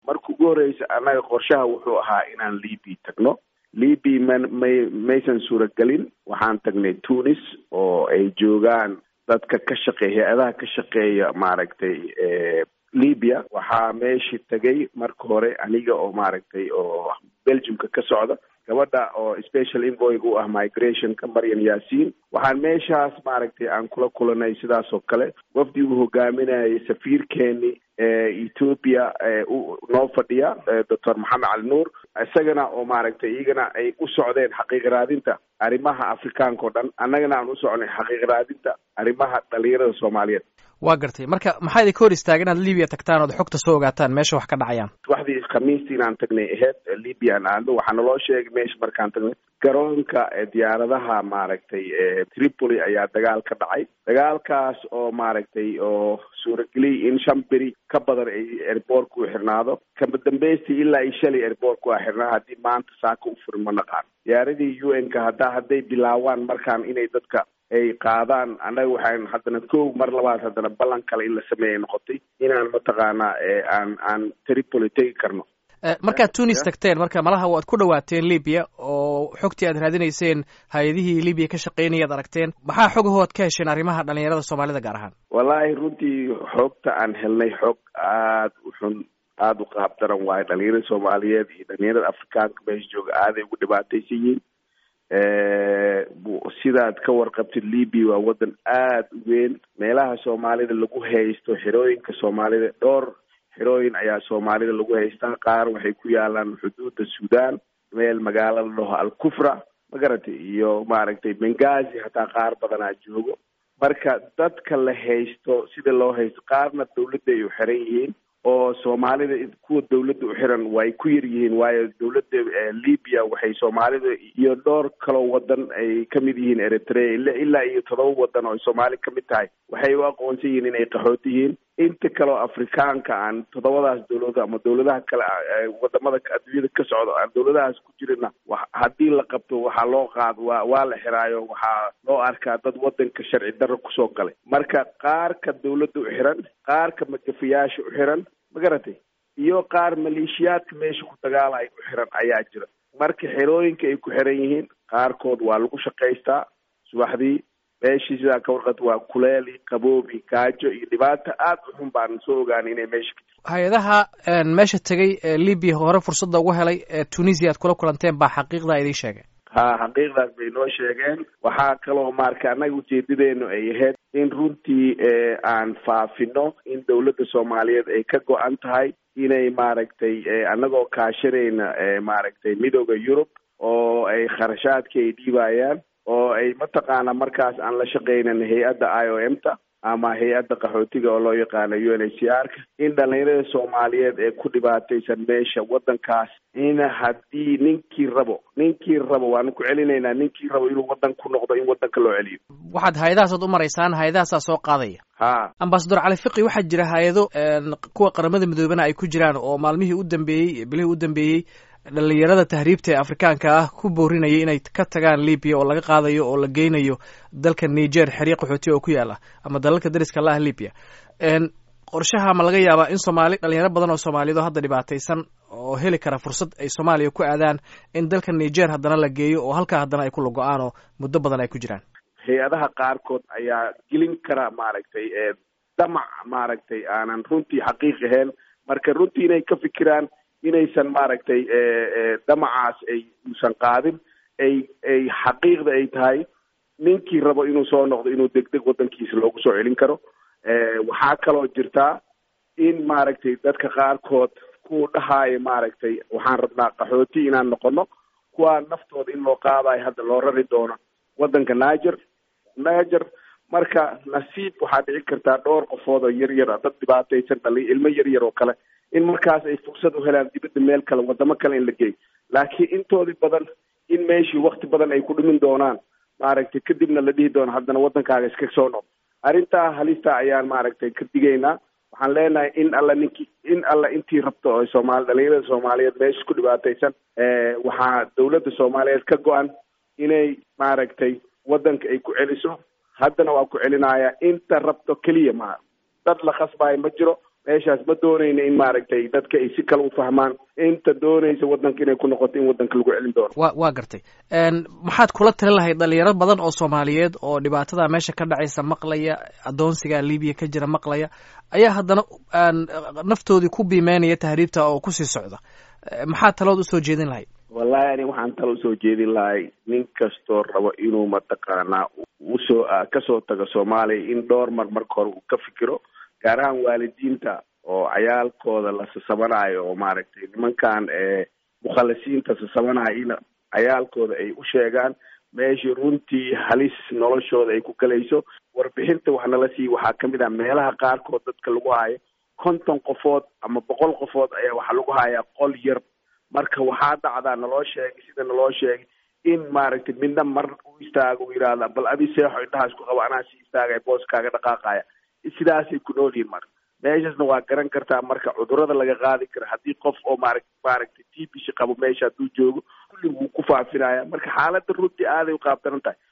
marka ugu horreysa annaga qorshaha wuxuu ahaa inaan libi tagno libi man may maysan suuragelin waxaan tagnay tunis oo ay joogaan dadka ka shaqeeya hay-adaha ka shaqeeya maaragtay libya waxaa meeshii tagay marka hore aniga oo maaragtay oo belgiumka ka socda gabadha oo special invoyg u ah migrationka maryam yaasiin waxaan meeshaas maaragtay aan kula kulanay sidaas oo kale wafdi uu hogaaminayay safiirkeeni ethoopia noo fadhiya doctor maxamed cali nuur isagana oo maaragtay iyagana ay u socdeen xaqiiq raadinta arrimaha afrikaanka o dhan annagana aan u socnay xaqiiq raadinta arrimaha dhalinyarada soomaaliyeed waa gartay marka maxaa idinka hor istaaga inaad libiya tagtaan ood xogta soo ogaataan meesha wax ka dhacayaan waxdii khamiistii inaan tagnay aheyd libya aan aadno waxaa naloo sheegay meesha markaan tagnay garoonka diyaaradaha maaragtay tripoli ayaa dagaal ka dhacay dagaalkaas oo maaragtay oo suurageliyay in shan beri ka badan ay airboortka u xirnaado kama dambeystii ilaa iyo shalay airboortka waa xirnaa haddii maanta saaka u furin ma naqaan diyaaradii u n ka hadda hadday bilaawaan markaan inay dadka ay qaadaan annaga waxaan haddana kow mar labaad haddana ballan kale in la sameeya noqotay inaan mataqaanaa aan aan tripoli tegi karno markaad tunis tagteen marka malaha waad ku dhawaateen libya oo xogtii aad raadinayseen hay-adihii libya ka shaqeynayaad aragteen maxaa xogahood ka hesheen arrimaha dhalinyarada soomaalida gaar ahaan wallaahi runtii xoogta aan helnay xoog aada u xun aada u qaab daran waayo dhalinyarada soomaaliyeed iyo dhalinyarada afrikaanka meesha jooga aaday ugu dhibaataysan yihiin sidaad ka warqabtid libya waa waddan aada u weyn meelaha soomaalida lagu haysto xerooyinka soomaalida dhowr xerooyin ayaa soomaalida lagu haystaa qaar waxay ku yaalaan xuduudda sudan meel magaalo la dhaho alkufra ma garatay iyo maaragtay bengazi hataa qaar badanaa joogo marka dadka la haysto sida loo haysto qaarna dawladda ay u xiran yihiin oo soomaalida kuwa dawladda u xiran way ku yar yihiin waayo dawladda libya waxay soomaalida iyo dhowr kaloo wadan ay kamid yihiin eritrea ilaa iyo todoba wadan oo ay soomaali kamid tahay waxay u aqoonsan yihiin inay qaxooti yihiin inta kaleo afrikaanka aan toddobadaas dawlado ama dawladaha kale wadamada adduunyada ka socdo aan dawladahaas ku jirina haddii la qabto waxaa loo qaad waa waa la xiraayo waxaa loo arkaa dad wadanka sharci darro kusoo galay marka qaarka dawladda u xiran qaarka magafayaasha u xiran ma garatay iyo qaar maleeshiyaadka meesha ku dagaalaya u xiran ayaa jira marka xerooyinka ay ku xiran yihiin qaarkood waa lagu shaqaystaa subaxdii meeshii sidaa ka warqad waa kuleeli qaboobi gaajo iyo dhibaata aada u xun baan soo ogaanay inay meesha ka jirto hay-adaha meesha tegay ee libya hore fursadda ugu helay ee tunisia aad kula kulanteen baa xaqiiqdaa idiin sheegay ha xaqiiqdaas bay noo sheegeen waxaa kaloo marka annaga ujeedadeenu ay ahayd in runtii aan faafino in dawladda soomaaliyeed ay ka go-an tahay inay maaragtay annagoo kaashanayna maaragtay midooda yurub oo ay kharashaadka ay dhiibayaan oo ay mataqaana markaas aan la shaqaynan hay-adda i o m ta ama hay-adda qaxootiga oo loo yaqaano u n h c r ka in dhalinyarada soomaaliyeed ee ku dhibaataysan meesha waddankaas in haddii ninkii rabo ninkii rabo waanu ku celinaynaa ninkii rabo inuu waddan ku noqdo in waddanka loo celiyo waxaad hay-adahaasood u maraysaan hay-adahaasaa soo qaadaya ha ambasador cali fiqi waxaa jira hay-ado kuwa qaramada midoobana ay ku jiraan oo maalmihii u dambeeyey bilihii u dambeeyey dhalinyarada tahriibta ee afrikaanka ah ku boorinaya inay ka tagaan libya oo laga qaadayo oo la geynayo dalka niger xeryo qaxootiya oo ku yaala ama dalalka dariska la ah libya qorshaha ma laga yaabaa in soomaali dhalinyaro badan oo soomaaliyeed oo hadda dhibaataysan oo heli kara fursad ay soomaaliya ku aadaan in dalka niger haddana la geeyo oo halkaa haddana ay ku lago-aan oo muddo badan ay ku jiraan hay-adaha qaarkood ayaa gelin kara maaragtay damac maaragtay aanan runtii xaqiiq ahayn marka runtii inay ka fikiraan inaysan maaragtay damacaas ay uusan qaadin ay ay xaqiiqda ay tahay ninkii rabo inuu soo noqdo inuu degdeg waddankiisa loogu soo celin karo waxaa kaloo jirtaa in maaragtay dadka qaarkood kuwa dhahaayo maaragtay waxaan rabnaa qaxooti inaan noqono kuwaa naftooda in loo qaadayo hadda loo rari doono waddanka niger niger marka nasiib waxaa dhici kartaa dhowr qofood oo yar yar dad dhibaataysan dhali ilmo yar yar oo kale in markaas ay fursad u helaan dibadda meel kale wadamo kale in la geeyo laakiin intoodii badan in meeshii wakti badan ay ku dhimin doonaan maaragtay kadibna la dhihi doono haddana waddankaaga iska soo noqdo arrintaa halista ayaan maaragtay ka digaynaa waxaan leenahay in alla ninkii in alla intii rabto oo soomaali dhalinyarada soomaaliyeed meesha ku dhibaataysan waxaa dawladda soomaaliyeed ka go-an inay maaragtay waddanka ay ku celiso haddana waa ku celinaya inta rabto keliya maa dad la khasbaayo ma jiro meeshaas ma doonayna in maaragtay dadka ay si kale u fahmaan inta doonaysa waddanka inay ku noqoto in waddanka lagu celin doono wa waa gartay maxaad kula tali lahayd dhalinyaro badan oo soomaaliyeed oo dhibaatada meesha ka dhacaysa maqlaya adoonsiga libiya ka jira maqlaya ayaa haddana naftoodii ku biimeynaya tahriibta oo kusii socda maxaad talood usoo jeedin lahayd wallahi ani waxaan talo usoo jeedin lahay nin kastoo rabo inuu mataqaanaa usoo kasoo tago soomaaliya in dhowr mar marka hore uu ka fikiro gaar ahaan waalidiinta oo cayaalkooda la sasamanayo oo maaragtay nimankan mukhalisiinta sasamanayo in cayaalkooda ay u sheegaan meeshii runtii halis noloshooda ay ku galayso warbixinta wax nala siiya waxaa kamid ah meelaha qaarkood dadka lagu hayo konton qofood ama boqol qofood ayaa waxaa lagu hayaa qol yar marka waxaa dhacdaa naloo sheegay sida naloo sheegay in maaragtay midna mar u istaago u yidhaahda bal adi seexo indhahaas ku qaba anaa si istaagaya booskaaga dhaqaaqaya sidaasay ku nool yihin marka meeshaasna waa garan kartaa marka cudurada laga qaadi kara haddii qof oo maara maaragtay t b shi qabo meesha hadduu joogo kulli wuu ku faafinaya marka xaaladda runtii aaday u qaabdaran tahay